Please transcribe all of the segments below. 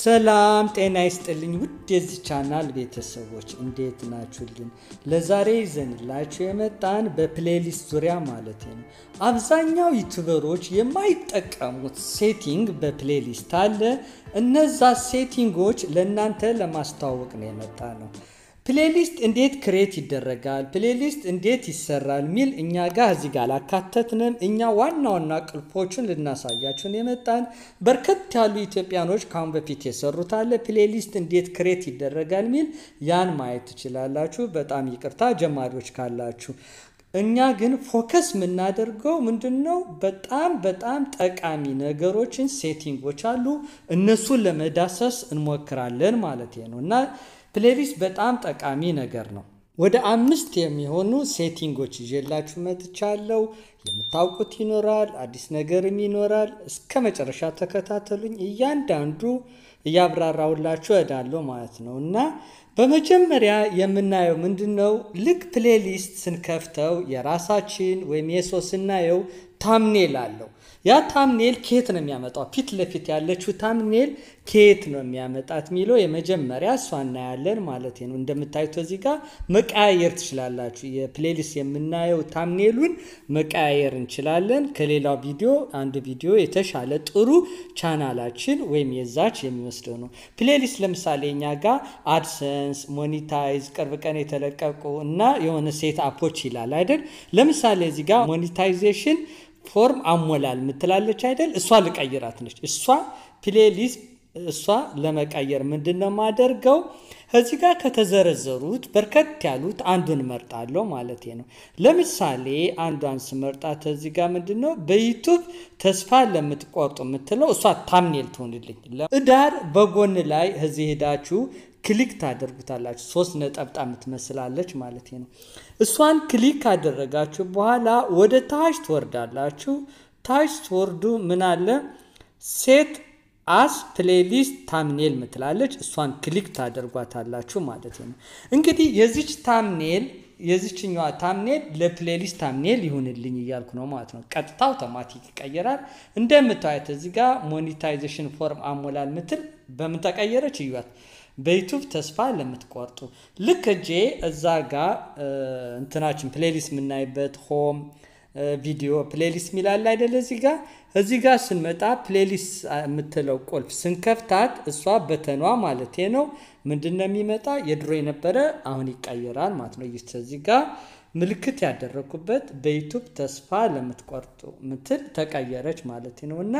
ሰላም ጤና ይስጥልኝ ውድ የዚህ ቻናል ቤተሰቦች እንዴት ናችሁልን? ለዛሬ ይዘንላችሁ የመጣን በፕሌሊስት ዙሪያ ማለት ነው። አብዛኛው ዩቱበሮች የማይጠቀሙት ሴቲንግ በፕሌሊስት አለ። እነዛ ሴቲንጎች ለእናንተ ለማስተዋወቅ ነው የመጣ ነው። ፕሌሊስት እንዴት ክሬት ይደረጋል፣ ፕሌሊስት እንዴት ይሰራል ሚል እኛ ጋር እዚህ ጋር አላካተትንም። እኛ ዋና ዋና ቅልፖችን ልናሳያችሁን የመጣን በርከት ያሉ ኢትዮጵያኖች ካሁን በፊት የሰሩት አለ። ፕሌሊስት እንዴት ክሬት ይደረጋል ሚል ያን ማየት ትችላላችሁ። በጣም ይቅርታ ጀማሪዎች ካላችሁ። እኛ ግን ፎከስ የምናደርገው ምንድን ነው? በጣም በጣም ጠቃሚ ነገሮችን ሴቲንጎች አሉ። እነሱን ለመዳሰስ እንሞክራለን ማለት ነው እና ፕሌሊስት በጣም ጠቃሚ ነገር ነው። ወደ አምስት የሚሆኑ ሴቲንጎች ይዤላችሁ መጥቻለሁ። የምታውቁት ይኖራል፣ አዲስ ነገርም ይኖራል። እስከ መጨረሻ ተከታተሉኝ። እያንዳንዱ እያብራራውላችሁ እሄዳለሁ ማለት ነው እና በመጀመሪያ የምናየው ምንድን ነው? ልክ ፕሌሊስት ስንከፍተው የራሳችን ወይም የሰው ስናየው ታምኔል አለው። ያ ታምኔል ከየት ነው የሚያመጣው? ፊት ለፊት ያለችው ታምኔል ከየት ነው የሚያመጣት የሚለው የመጀመሪያ እሷ እናያለን ማለት ነው። እንደምታዩት እዚህ ጋር መቀያየር ትችላላችሁ። የፕሌሊስት የምናየው ታምኔሉን መቀያየር እንችላለን። ከሌላው ቪዲዮ አንድ ቪዲዮ የተሻለ ጥሩ ቻናላችን ወይም የዛች የሚወስደው ነው። ፕሌሊስት ለምሳሌ እኛ ጋር አድሰንስ፣ ሞኒታይዝ፣ ቅርብ ቀን የተለቀቁ እና የሆነ ሴት አፖች ይላል አይደል? ለምሳሌ እዚህ ጋር ሞኒታይዜሽን ፎርም አሞላል ምትላለች አይደል? እሷ ልቀይራት ነች። እሷ ፕሌሊስት እሷ ለመቀየር ምንድን ነው የማደርገው? እዚህ ጋር ከተዘረዘሩት በርከት ያሉት አንዱን መርጣለሁ ማለት ነው። ለምሳሌ አንዷን ስመርጣት እዚህ ጋር ምንድን ነው በዩቱብ ተስፋ ለምትቆርጡ የምትለው እሷ ታምኔል ትሆንልኝ። እዳር በጎን ላይ እዚህ ሄዳችሁ ክሊክ ታደርጉታላችሁ። ሶስት ነጠብጣብ የምትመስላለች ማለት ነው። እሷን ክሊክ ካደረጋችሁ በኋላ ወደ ታች ትወርዳላችሁ። ታች ትወርዱ ምን አለ ሴት አስ ፕሌሊስት ታምኔል ምትላለች። እሷን ክሊክ ታደርጓታላችሁ ማለት ነው። እንግዲህ የዚች ታምኔል የዚችኛዋ ታምኔል ለፕሌሊስት ታምኔል ይሁንልኝ እያልኩ ነው ማለት ነው። ቀጥታ አውቶማቲክ ይቀየራል። እንደምታዩት እዚህ ጋር ሞኔታይዜሽን ፎርም አሞላል ምትል በምን ተቀየረች እዩት። በዩቱብ ተስፋ ለምትቆርጡ ልክ እጄ እዛ ጋር እንትናችን ፕሌሊስት የምናይበት ሆም ቪዲዮ ፕሌሊስት የሚላል አይደለ? እዚህ ጋር እዚህ ጋር ስንመጣ ፕሌሊስት የምትለው ቁልፍ ስንከፍታት እሷ በተኗ ማለት ነው ምንድን ነው የሚመጣ የድሮ የነበረ አሁን ይቀየራል ማለት ነው። እዚህ ጋር ምልክት ያደረኩበት በዩቱብ ተስፋ ለምትቆርጡ ምትል ተቀየረች ማለት ነው እና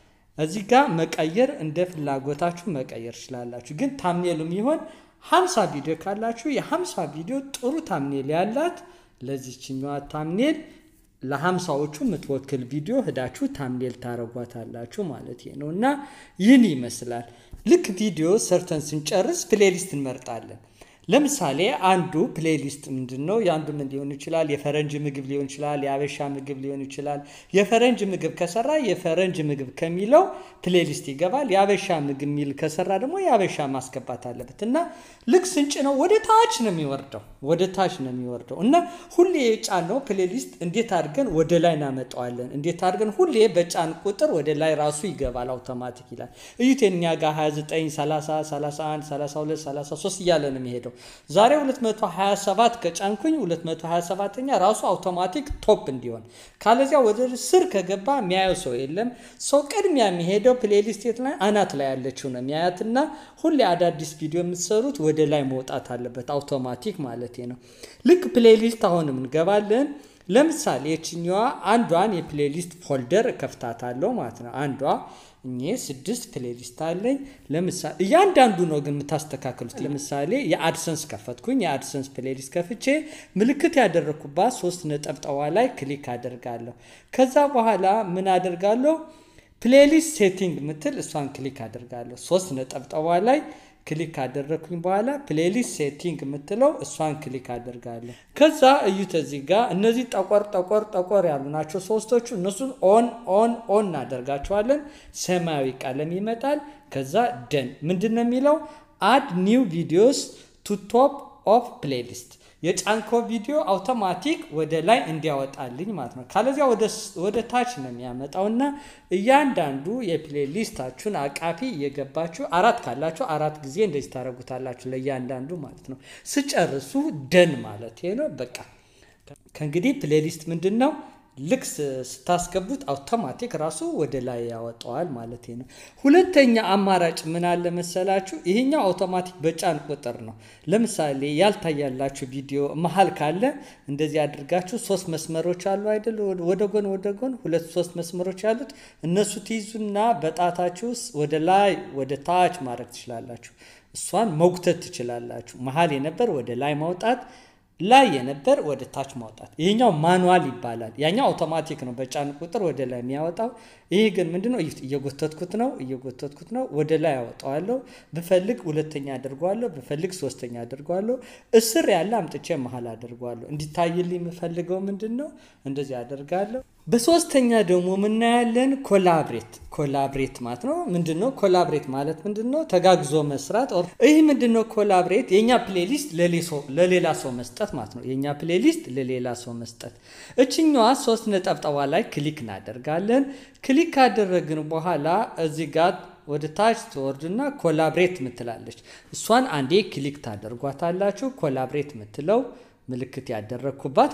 እዚህ ጋር መቀየር እንደ ፍላጎታችሁ መቀየር ትችላላችሁ። ግን ታምኔሉም ይሆን ሀምሳ ቪዲዮ ካላችሁ የሀምሳ ቪዲዮ ጥሩ ታምኔል ያላት ለዚችኛዋ ታምኔል ለሀምሳዎቹ የምትወክል ቪዲዮ ሂዳችሁ ታምኔል ታረጓታላችሁ ማለት ነው እና ይህን ይመስላል። ልክ ቪዲዮ ሰርተን ስንጨርስ ፕሌሊስት እንመርጣለን። ለምሳሌ አንዱ ፕሌሊስት ምንድን ነው? የአንዱ ምን ሊሆን ይችላል? የፈረንጅ ምግብ ሊሆን ይችላል። የአበሻ ምግብ ሊሆን ይችላል። የፈረንጅ ምግብ ከሰራ የፈረንጅ ምግብ ከሚለው ፕሌሊስት ይገባል። የአበሻ ምግብ የሚል ከሰራ ደግሞ የአበሻ ማስገባት አለበት እና ልክ ስንጭ ነው ወደ ታች ነው የሚወርደው፣ ወደ ታች ነው የሚወርደው እና ሁሌ የጫነው ፕሌሊስት እንዴት አድርገን ወደ ላይ እናመጣዋለን? እንዴት አድርገን ሁሌ በጫን ቁጥር ወደ ላይ ራሱ ይገባል አውቶማቲክ ይላል። እዩት እኛ ጋር 29፣ 30፣ 31፣ 32፣ 33 እያለ ነው የሚሄደው ዛሬ 227 ከጫንኩኝ 227ኛ ራሱ አውቶማቲክ ቶፕ እንዲሆን ካለዚያ ወደ ስር ከገባ የሚያየው ሰው የለም። ሰው ቅድሚያ የሚሄደው ፕሌሊስት የት ላይ አናት ላይ ያለችው ነው የሚያያትና ሁሌ አዳዲስ ቪዲዮ የምትሰሩት ወደ ላይ መውጣት አለበት አውቶማቲክ ማለት ነው። ልክ ፕሌሊስት አሁንም እንገባለን። ለምሳሌ የችኛዋ አንዷን የፕሌሊስት ፎልደር እከፍታታለሁ ማለት ነው። አንዷ እኔ ስድስት ፕሌሊስት አለኝ። ለምሳሌ እያንዳንዱ ነው ግን የምታስተካክሉት። ለምሳሌ የአድሰንስ ከፈትኩኝ። የአድሰንስ ፕሌሊስት ከፍቼ ምልክት ያደረግኩባት ሶስት ነጠብጠዋ ላይ ክሊክ አደርጋለሁ። ከዛ በኋላ ምን አደርጋለሁ? ፕሌሊስት ሴቲንግ ምትል እሷን ክሊክ አደርጋለሁ። ሶስት ነጠብጠዋ ላይ ክሊክ ካደረግኩኝ በኋላ ፕሌሊስት ሴቲንግ የምትለው እሷን ክሊክ አደርጋለሁ። ከዛ እዩት እዚህ ጋር እነዚህ ጠቆር ጠቆር ጠቆር ያሉ ናቸው ሶስቶቹ። እነሱን ኦን ኦን ኦን እናደርጋቸዋለን። ሰማያዊ ቀለም ይመጣል። ከዛ ደን ምንድን ነው የሚለው አድ ኒው ቪዲዮስ ቱ ቶፕ ኦፍ ፕሌሊስት የጫንኮ ቪዲዮ አውቶማቲክ ወደ ላይ እንዲያወጣልኝ ማለት ነው። ካለዚያ ወደ ታች ነው የሚያመጣው እና እያንዳንዱ የፕሌሊስታችሁን አቃፊ እየገባችሁ አራት ካላችሁ አራት ጊዜ እንደዚህ ታደርጉታላችሁ ለእያንዳንዱ ማለት ነው። ስጨርሱ ደን ማለት ነው። በቃ ከእንግዲህ ፕሌሊስት ምንድን ነው ልክ ስታስገቡት አውቶማቲክ ራሱ ወደ ላይ ያወጣዋል ማለት ነው። ሁለተኛ አማራጭ ምን አለ መሰላችሁ? ይሄኛው አውቶማቲክ በጫን ቁጥር ነው። ለምሳሌ ያልታያላችሁ ቪዲዮ መሀል ካለ እንደዚህ አድርጋችሁ ሶስት መስመሮች አሉ አይደል? ወደ ጎን ወደ ጎን ሁለት ሶስት መስመሮች ያሉት እነሱ ትይዙና በጣታችሁ ውስጥ ወደ ላይ ወደ ታች ማድረግ ትችላላችሁ። እሷን መጉተት ትችላላችሁ። መሀል የነበር ወደ ላይ ማውጣት ላይ የነበር ወደ ታች ማውጣት። ይሄኛው ማኑዋል ይባላል። ያኛው አውቶማቲክ ነው፣ በጫን ቁጥር ወደ ላይ የሚያወጣው። ይሄ ግን ምንድነው? እየጎተትኩት ነው እየጎተትኩት ነው፣ ወደ ላይ ያወጣዋለሁ። ብፈልግ ሁለተኛ አድርጓለሁ፣ ብፈልግ ሶስተኛ አድርጓለሁ። እስር ያለ አምጥቼ መሀል አድርጓለሁ። እንዲታይልኝ የምፈልገው ምንድን ነው? እንደዚህ አደርጋለሁ። በሶስተኛ ደግሞ ምናያለን ኮላብሬት ኮላብሬት ማለት ነው። ምንድን ነው ኮላብሬት ማለት ምንድን ነው? ተጋግዞ መስራት። ይህ ምንድን ነው ኮላብሬት? የእኛ ፕሌሊስት ለሌላ ሰው መስጠት ማለት ነው። የእኛ ፕሌሊስት ለሌላ ሰው መስጠት። እችኛዋ ሶስት ነጠብጠባ ላይ ክሊክ እናደርጋለን። ክሊክ ካደረግን በኋላ እዚህ ጋር ወደ ታች ትወርድና ኮላብሬት ምትላለች። እሷን አንዴ ክሊክ ታደርጓታላችሁ። ኮላብሬት ምትለው ምልክት ያደረግኩባት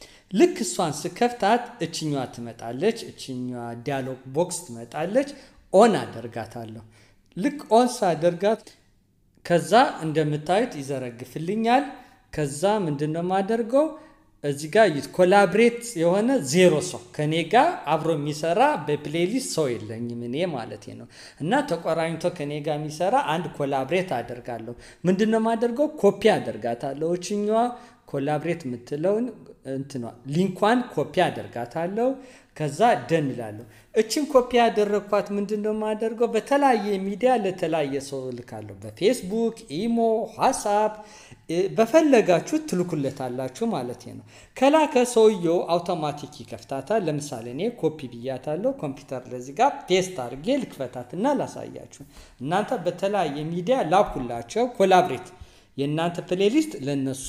ልክ እሷን ስከፍታት እችኛዋ ትመጣለች። እችኛዋ ዲያሎግ ቦክስ ትመጣለች። ኦን አደርጋታለሁ። ልክ ኦን ሳደርጋት ከዛ እንደምታዩት ይዘረግፍልኛል። ከዛ ምንድን ነው የማደርገው እዚህ ጋር ኮላብሬት የሆነ ዜሮ ሰው ከኔ ጋር አብሮ የሚሰራ በፕሌሊስት ሰው የለኝም እኔ ማለት ነው። እና ተቆራኝቶ ከኔ ጋር የሚሰራ አንድ ኮላብሬት አደርጋለሁ። ምንድን ነው የማደርገው? ኮፒ አደርጋታለሁ። እችኛዋ ኮላብሬት የምትለውን እንትኗ ሊንኳን ኮፒ አደርጋታለሁ። ከዛ ደን እላለሁ። እችን ኮፒ ያደረግኳት ምንድን ነው የማደርገው? በተለያየ ሚዲያ ለተለያየ ሰው እልካለሁ። በፌስቡክ፣ ኢሞ፣ ዋትሳፕ በፈለጋችሁ ትልኩለታላችሁ ማለት ነው። ከላከ ሰውየው አውቶማቲክ ይከፍታታል። ለምሳሌ እኔ ኮፒ ብያታለሁ። ኮምፒውተር ለዚህ ጋር ፔስት አድርጌ ልክፈታትና ላሳያችሁ። እናንተ በተለያየ ሚዲያ ላኩላቸው። ኮላብሬት የእናንተ ፕሌሊስት ለነሱ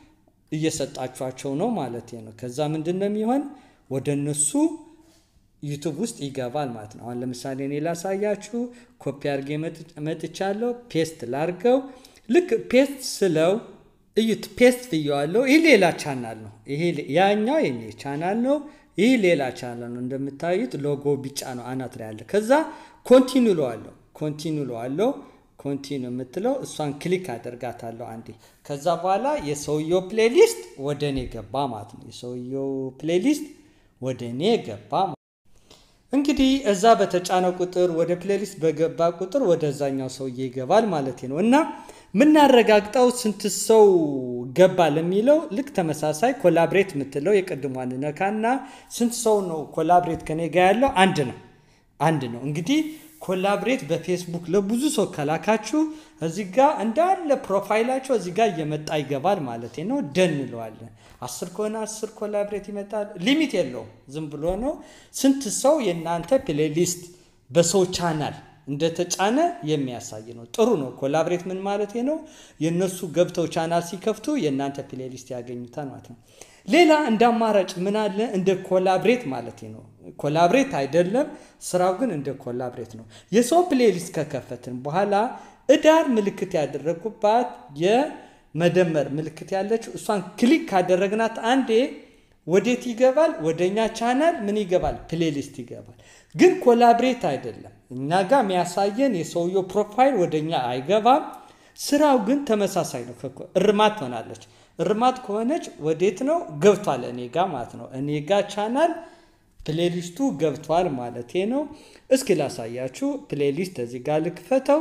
እየሰጣችኋቸው ነው ማለት ነው። ከዛ ምንድን ነው የሚሆን ወደ እነሱ ዩቱብ ውስጥ ይገባል ማለት ነው። አሁን ለምሳሌ እኔ ላሳያችሁ። ኮፒ አድርጌ መጥቻለሁ። ፔስት ላርገው። ልክ ፔስት ስለው እዩት፣ ፔስት ብየዋለሁ። ይህ ሌላ ቻናል ነው። ያኛው የኔ ቻናል ነው። ይህ ሌላ ቻናል ነው። እንደምታዩት ሎጎ ቢጫ ነው አናት ላይ ያለ። ከዛ ኮንቲኒ ለዋለሁ ኮንቲኒ ለዋለሁ ኮንቲኒ የምትለው እሷን ክሊክ አደርጋታለሁ አንዴ። ከዛ በኋላ የሰውየው ፕሌሊስት ወደ እኔ ገባ ማለት ነው። የሰውየው ፕሌሊስት ወደ እኔ ገባ። እንግዲህ እዛ በተጫነ ቁጥር ወደ ፕሌሊስት በገባ ቁጥር ወደዛኛው ሰውዬ ይገባል ማለት ነው። እና የምናረጋግጠው ስንት ሰው ገባ ለሚለው ልክ ተመሳሳይ ኮላብሬት የምትለው የቅድሟን ነካና ስንት ሰው ነው ኮላብሬት ከኔ ጋ ያለው አንድ ነው አንድ ነው እንግዲህ ኮላብሬት በፌስቡክ ለብዙ ሰው ከላካችሁ እዚህ ጋር እንዳለ ፕሮፋይላቸው እዚህ ጋር እየመጣ ይገባል ማለት ነው። ደን እንለዋለን። አስር ከሆነ አስር ኮላብሬት ይመጣል። ሊሚት የለውም። ዝም ብሎ ነው። ስንት ሰው የእናንተ ፕሌሊስት በሰው ቻናል እንደተጫነ የሚያሳይ ነው። ጥሩ ነው። ኮላብሬት ምን ማለት ነው? የእነሱ ገብተው ቻናል ሲከፍቱ የእናንተ ፕሌሊስት ያገኙታል ማለት ነው። ሌላ እንደ አማራጭ ምን አለ? እንደ ኮላብሬት ማለት ነው። ኮላብሬት አይደለም፣ ስራው ግን እንደ ኮላብሬት ነው። የሰው ፕሌሊስት ከከፈትን በኋላ እዳር ምልክት ያደረጉባት የመደመር ምልክት ያለችው እሷን ክሊክ ካደረግናት አንዴ ወዴት ይገባል? ወደኛ ቻናል ምን ይገባል? ፕሌሊስት ይገባል። ግን ኮላብሬት አይደለም። እኛ ጋር የሚያሳየን የሰውየው ፕሮፋይል ወደኛ አይገባም። ስራው ግን ተመሳሳይ ነው። እርማት ትሆናለች። እርማት ከሆነች ወዴት ነው ገብቷል? እኔ ጋ ማለት ነው። እኔ ጋ ቻናል ፕሌሊስቱ ገብቷል ማለት ነው። እስኪ ላሳያችሁ። ፕሌሊስት እዚህ ጋር ልክፈተው።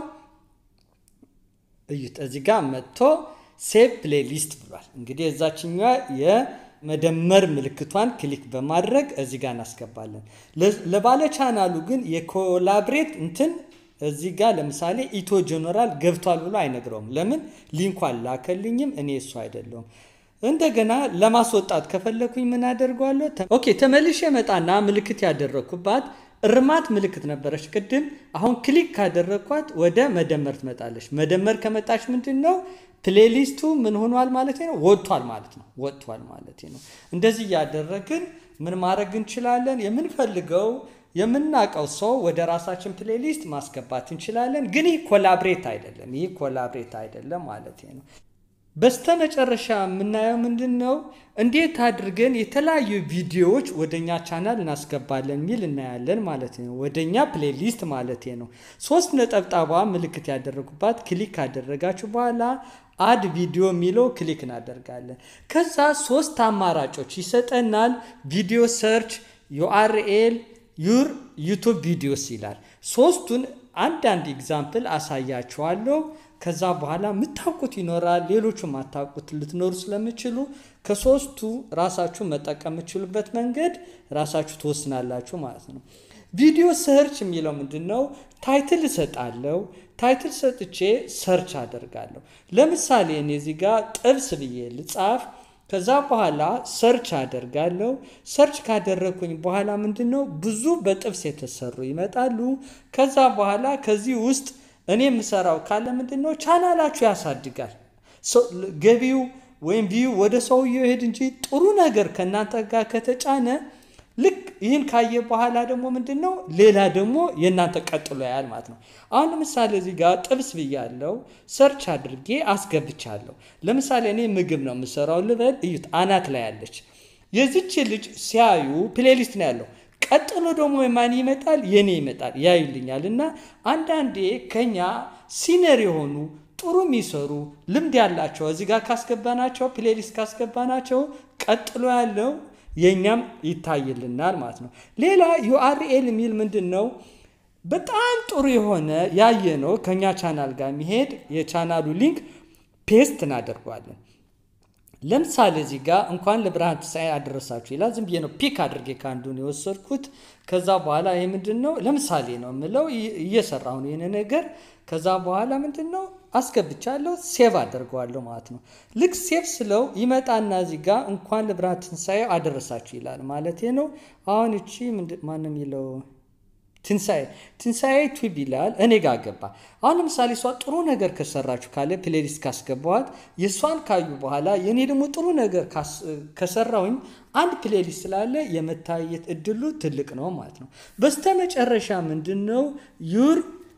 እዩት፣ እዚህ ጋር መጥቶ ሴቭ ፕሌሊስት ብሏል። እንግዲህ የዛችኛዋ የመደመር ምልክቷን ክሊክ በማድረግ እዚህ ጋር እናስገባለን። ለባለ ቻናሉ ግን የኮላብሬት እንትን እዚህ ጋር ለምሳሌ ኢትዮ ጀነራል ገብቷል ብሎ አይነግረውም። ለምን ሊንኩ አላከልኝም፣ እኔ እሱ አይደለሁም። እንደገና ለማስወጣት ከፈለኩኝ ምን አደርገዋለሁ? ኦኬ ተመልሼ መጣና ምልክት ያደረግኩባት እርማት ምልክት ነበረች ቅድም። አሁን ክሊክ ካደረግኳት ወደ መደመር ትመጣለች። መደመር ከመጣች ምንድን ነው ፕሌሊስቱ ምን ሆኗል ማለት ነው? ወጥቷል ማለት ነው። ወጥቷል ማለት ነው። እንደዚህ እያደረግን ምን ማድረግ እንችላለን? የምንፈልገው የምናውቀው ሰው ወደ ራሳችን ፕሌሊስት ማስገባት እንችላለን። ግን ይህ ኮላብሬት አይደለም። ይህ ኮላብሬት አይደለም ማለት ነው። በስተመጨረሻ የምናየው ምንድን ነው? እንዴት አድርገን የተለያዩ ቪዲዮዎች ወደኛ ቻናል እናስገባለን የሚል እናያለን ማለት ነው። ወደኛ ፕሌሊስት ማለት ነው። ሶስት ነጠብጣቧ ምልክት ያደረጉባት ክሊክ ካደረጋችሁ በኋላ አድ ቪዲዮ የሚለው ክሊክ እናደርጋለን። ከዛ ሶስት አማራጮች ይሰጠናል። ቪዲዮ ሰርች፣ ዩአርኤል፣ ዩር ዩቱብ ቪዲዮስ ይላል። ሶስቱን አንዳንድ ኤግዛምፕል አሳያችኋለሁ። ከዛ በኋላ የምታውቁት ይኖራል፣ ሌሎቹ የማታውቁት ልትኖሩ ስለምችሉ ከሶስቱ ራሳችሁ መጠቀም የምችሉበት መንገድ ራሳችሁ ትወስናላችሁ ማለት ነው። ቪዲዮ ሰርች የሚለው ምንድን ነው? ታይትል እሰጣለሁ። ታይትል ሰጥቼ ሰርች አደርጋለሁ። ለምሳሌ እኔ እዚህ ጋር ጥብስ ብዬ ልጻፍ። ከዛ በኋላ ሰርች አደርጋለሁ። ሰርች ካደረግኩኝ በኋላ ምንድን ነው ብዙ በጥብስ የተሰሩ ይመጣሉ። ከዛ በኋላ ከዚህ ውስጥ እኔ የምሰራው ካለ ምንድን ነው ቻናላችሁ ያሳድጋል። ገቢው ወይም ቪዩ ወደ ሰውየው ይሄድ እንጂ ጥሩ ነገር ከእናንተ ጋር ከተጫነ ልክ ይህን ካየ በኋላ ደግሞ ምንድን ነው ሌላ ደግሞ የእናንተ ቀጥሎ ያያል ማለት ነው። አሁን ለምሳሌ እዚህ ጋር ጥብስ ብያለው ሰርች አድርጌ አስገብቻለሁ። ለምሳሌ እኔ ምግብ ነው የምሰራው ልበል፣ እዩት፣ አናት ላይ ያለች የዚች ልጅ ሲያዩ ፕሌሊስት ነው ያለው። ቀጥሎ ደግሞ የማን ይመጣል? የኔ ይመጣል፣ ያዩልኛል። እና አንዳንዴ ከኛ ሲነር የሆኑ ጥሩ የሚሰሩ ልምድ ያላቸው እዚህ ጋር ካስገባናቸው ፕሌሊስት ካስገባናቸው ቀጥሎ ያለው የእኛም ይታይልናል ማለት ነው። ሌላ ዩአርኤል የሚል ምንድን ነው? በጣም ጥሩ የሆነ ያየ ነው ከኛ ቻናል ጋር የሚሄድ የቻናሉ ሊንክ ፔስት እናደርጓለን። ለምሳሌ እዚህ ጋር እንኳን ለብርሃን ትንሣኤ አደረሳችሁ ይላል። ዝም ብዬ ነው ፒክ አድርጌ ከአንዱን የወሰድኩት። ከዛ በኋላ ይህ ምንድን ነው ለምሳሌ ነው የምለው እየሰራሁ ነው ይህን ነገር። ከዛ በኋላ ምንድን ነው አስገብቻለሁ፣ ሴቭ አደርገዋለሁ ማለት ነው። ልክ ሴቭ ስለው ይመጣና እዚህ ጋር እንኳን ለብርሃን ትንሣኤ አደረሳችሁ ይላል ማለት ነው። አሁን እቺ ማን የሚለው ትንሣኤ ትንሣኤ ቱብ ይላል እኔ ጋር ገባ። አሁን ለምሳሌ እሷ ጥሩ ነገር ከሰራችሁ ካለ ፕሌሊስት ካስገባዋት የእሷን ካዩ በኋላ የእኔ ደግሞ ጥሩ ነገር ከሰራውኝ አንድ ፕሌሊስት ስላለ የመታየት እድሉ ትልቅ ነው ማለት ነው። በስተመጨረሻ ምንድን ነው ዩር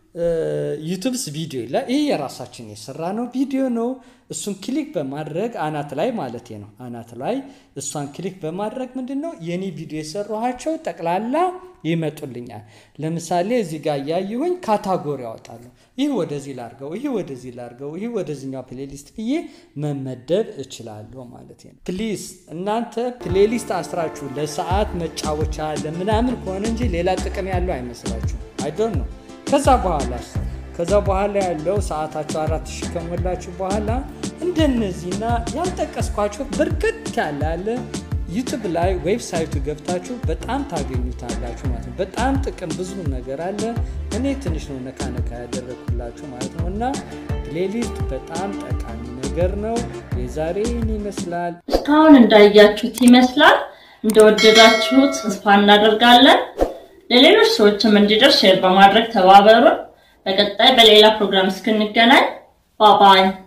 ዩቱብስ ቪዲዮ ይላል። ይህ የራሳችን የሰራ ነው ቪዲዮ ነው። እሱን ክሊክ በማድረግ አናት ላይ ማለት ነው አናት ላይ እሷን ክሊክ በማድረግ ምንድን ነው የኔ ቪዲዮ የሰራኋቸው ጠቅላላ ይመጡልኛል። ለምሳሌ እዚህ ጋር እያየሁኝ ካታጎሪ ያወጣለሁ። ይህ ወደዚህ ላርገው፣ ይህ ወደዚህ ላርገው፣ ይህ ወደዚኛው ፕሌሊስት ብዬ መመደብ እችላለሁ ማለት ነው። ፕሊዝ እናንተ ፕሌሊስት አስራችሁ ለሰዓት መጫወቻ ለምናምን ከሆነ እንጂ ሌላ ጥቅም ያለው አይመስላችሁ። አይዶን ነው ከዛ በኋላ ከዛ በኋላ ያለው ሰዓታቸው አራት ሺህ ከሞላችሁ በኋላ እንደነዚህና ያልጠቀስኳቸው በርከት ያለ አለ ዩቱብ ላይ ዌብሳይቱ ገብታችሁ በጣም ታገኙታላችሁ ማለት ነው። በጣም ጥቅም ብዙ ነገር አለ። እኔ ትንሽ ነው ነካ ነካ ያደረግኩላችሁ ማለት ነው። እና ፕሌሊስት በጣም ጠቃሚ ነገር ነው። የዛሬን ይመስላል። እስካሁን እንዳያችሁት ይመስላል። እንደወደዳችሁት ተስፋ እናደርጋለን። ለሌሎች ሰዎችም እንዲደርስ ሼር በማድረግ ተባበሩን። በቀጣይ በሌላ ፕሮግራም እስክንገናኝ ባባይ